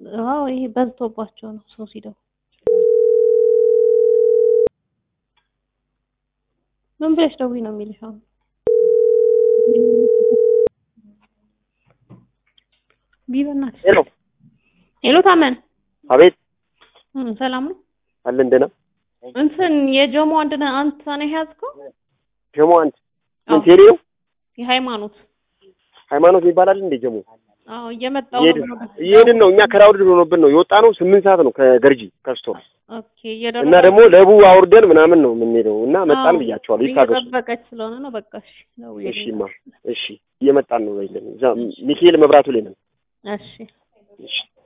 አዎ ይሄ በዝቶባቸው ነው ሰው ሲደውል። ምን ብለሽ ደውይ ነው የሚልሽ አሁን? ቢበናት ሄሎ ሄሎ ታመን አቤት እም፣ ሰላም ነው አለ እንደና እንትን የጆሞ አንድ ነህ አንተ ነህ ያዝከው ጀሞ አንድ አዎ። ምን ቴሌ ነው የሃይማኖት ሃይማኖት ይባላል እንዴ ጀሞ አዎ እየመጣው እየሄድን ነው እየሄድን ነው እኛ ከራውድ ሆኖብን ነው የወጣ ነው ስምንት ሰዓት ነው ከገርጂ ከስቶር ኦኬ እየደረሰ እና ደግሞ ለቡ አውርደን ምናምን ነው የምንሄደው እና መጣን አዎ፣ ብያቸዋለሁ ይታገሱ እየጠበቀች ስለሆነ ነው በቃ እሺ ደውዬልኝ እሺማ እሺ እየመጣን ነው ይለን እዛ ሚካኤል መብራቱ ላይ ነን እሺ እሺ